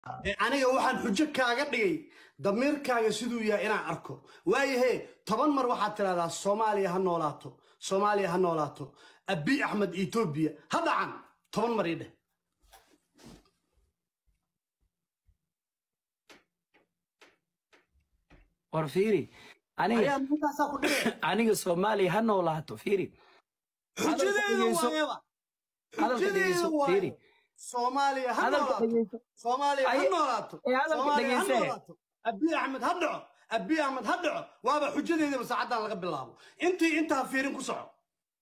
ee aniga waxaan xujo kaaga dhigay damiirkaaga siduu yahay inaan arko waayahe toban mar waxaad tidhahdaa soomaaliya ha noolaato soomaaliya ha noolaato abi axmed etoobiya ha dhacan toban mar ii dheh war fiiri aniga ayaa ninkaasaa ku dhigay aniga soomaaliya ha noolaato fiiri xujadeeda waayaba hadalka xujadeeda dhegeyso waaye fiiri soomaaliya ha hadalka noolaato dhegeyso soomaaliya ha Ay- noolaato ee hadalka soomaaliya ha dhegeyse. noolaato abi axmed ha dhaco abi axmed ha dhaco waaba xujadeedaba saacaddan laga bilaabo intii intaa fiirin ku soco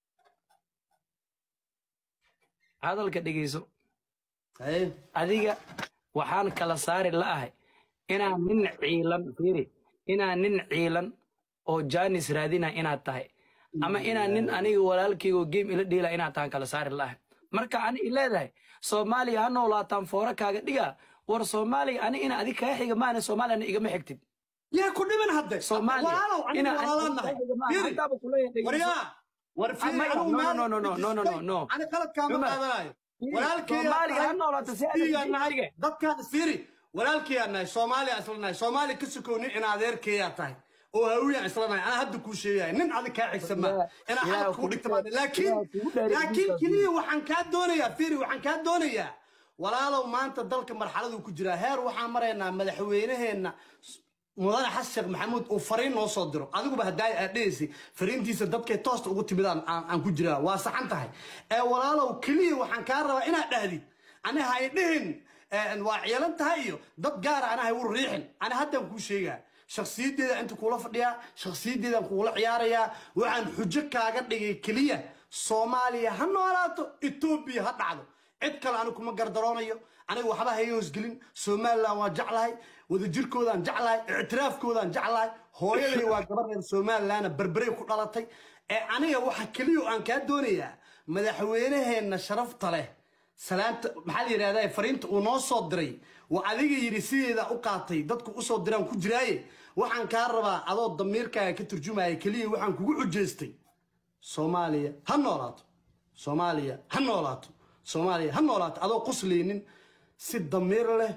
hadalka dhegeyso Haye. adiga waxaan kala saari la'ahay inaan nin ciilan fiiri inaan nin ciilan oo jaanis raadina inaad tahay ama inaan nin aniga walaalkayga oo game ila dhiila inaad tahan kala saari la'ahay marka ani i leedahay soomaaliya ha noolaataan foora kaaga dhiga war soomaaliya ani ina adig kaa xiga maana soomaaliyana igama xigtid yaa ku dhiman hadde soomaaliya walaalow aniga ina walaalaan nahay Fiiri. haddaaba kuleeyahay dhegeyso. waryaa war fiiri Ama- anigu no, meel no, no, no, no, no, no, no. ani qaladkaama Cumar, qaadanayo Fiiri, walaalkay soomaaliya ha noolaato si aad yaa nahay dadkaan isfiiri walaalkayaa nahay soomaaliya isla nahay soomaaliya ka sokownin in adeerkayaa tahay oo hawiyaan isla nahay anaa hadda kuu sheegaya nin adig kaa xigsan maa Yaa- inaa yaa xalad kuu kugu dhigta dheer- maade laakiin yaa kugu dheer laakiin dhulkaas keliya waxaan kaa doonayaa fiiri waxaan kaa doonayaa walaalow maanta dalka marxaladuu ku jiraa heer waxaan maraynaa madaxweynaheenna mudane xasan sheekh maxamuud uu fariin noo soo diro adiguba haddaa aad dhegaysay fariintiisa dadkay toosta ugu timidaan aan aan ku jiraa waa saxan tahay ee walaalow keliya waxaan kaa rabaa inaad dhahdid ani hay dhihin ee, waa ciyalan tahay iyo dad gaara ana hay u riixin ani haddaan kuu sheegaa shakhsiyaddeeda inta kuula fadhiyaa shakhsiyaddeedaan kuula ciyaarayaa waxaan xujo kaaga dhigay keliya soomaaliya ha noolaato etoobiya ha dhacdo cid kale anigu kuma gardaroonayo aniga waxba ha hoosgelin somalilan waa jeclahay wadajirkoodaan jeclahay ictiraafkoodaan jeclahay hooyaday waa gabar reer somalilanna berberey ku dhalatay ee aniga waxa keliya oo aan kaa doonayaa madaxweynaheenna sharafta leh salaanta maxaa la yidhahdaa fariinta uu noo soo diray waa adiga yidhi sideeda u qaatay dadku usoo diraan ku jiraaye waxaan kaa rabaa adoo damiirkaaga ka turjumaya keliya waxaan kugu xujaystay soomaaliya ha noolaato soomaaliya ha noolaato soomaaliya ha noolaato adoo quslaynin si damiir leh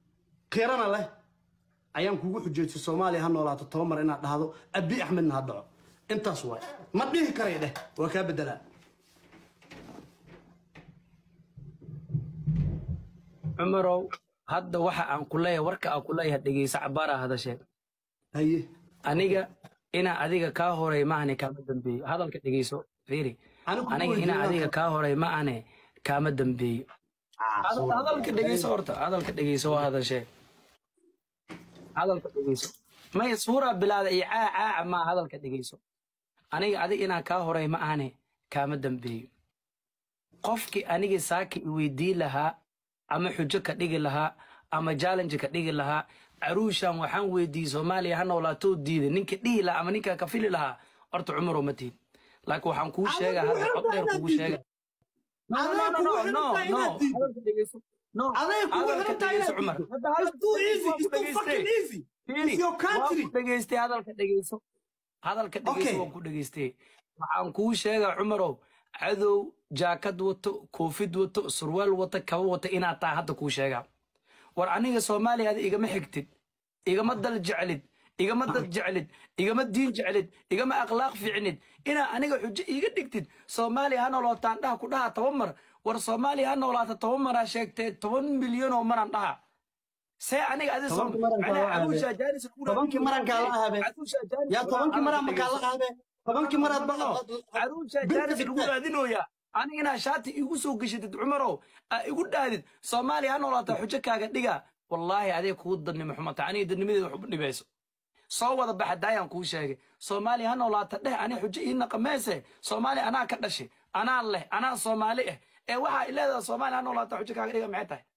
qirana leh ayaan kugu xujaystay soomaaliya ha noolaato toba mar inaad dhahdo abi axmedna ha dhaco intaas waay ma dhihi karay dheh waa kaa bedelaa cumarow hadda waxa aan ku leeyahay warka aan ku leeyahay dhegeysa cabaaraa hadashee haye aniga inaa adiga kaa horay maahane kaama dambeeyo hadalka dhegeyso fiiri Anigu aniga kuwa inaa joogaan adiga ka- kaa horay maahane kaama dambeeyo Hadal- hadalka dhegeyso horta hadalka dhegeyso waa hadashee hadalka dhegeyso may suuraa bilaada iyo caa caaca maa hadalka dhegeyso aniga adiga inaa kaa horay ma ahane kaama dambeeyo qofkii aniga saaki i weydiin lahaa ama xujo ka dhigi lahaa ama challenge ka dhigi lahaa caruushan waxaan weydiiyey soomaaliya ha noolaatoo diiday ninka dhihi lahaa ama ninka ka fili lahaa horta cumaroo ma tihin laakiin waxaan kuu sheega hadda cod dheer kugu sheega No, no, no, no, no, no, no. Hadalka dhegeyso. No, aday kugu hadalka xiran tahay dhegeyso, inaad Cumar. diido. Hadda It's hadalka too dhegeyso, easy. waan ku It's too dhageystay. fucking easy. Fiiri, It's your waan country. ku dhageystay hadalka dhegeyso hadalka dhegeyso Okay. waan ku dhageystay waxaan kuu sheegaa cumarow cadow jaakad wato koofid wato surwaal wato kaba wato inaad tahay hadda kuu sheegaa war aniga soomaaliya ada igama xigtid igama dal jeclid igama dad jeclid igama diin jeclid igama akhlaaq fiicnid inaa aniga xujo iiga dhigtid soomaaliya ha noolaataan dhaha ku dhaha toban mar war soomaaliya ha noolaata toban maraa sheegtee toban milyan oo maran dhaha see aniga adi Tobankii maran kaa la aabe. Tobankii maran kaa la aabe. yaa tobankii maraa makaa la qaade tobankii maraad caruusha jaanis lagu raadinooya aniga inaa shaati igu soo geshatid cumarow aa igu dhaadid soomaaliya ha noolaata xujo kaaga dhiga wallaahi adee kugu dadnimo xumata aniga dadnimadeeda waxu dhibayso soo wada baxa daayaan kuu sheegay soomaaliya ha noolaata dheh ani xujo ii naqameese soomaaliya anaa ka dhashay anaa leh anaa soomaali ah ee waxaa ileedaha soomaaliya ha noolaata xujo kaaga dhiga maxay tahay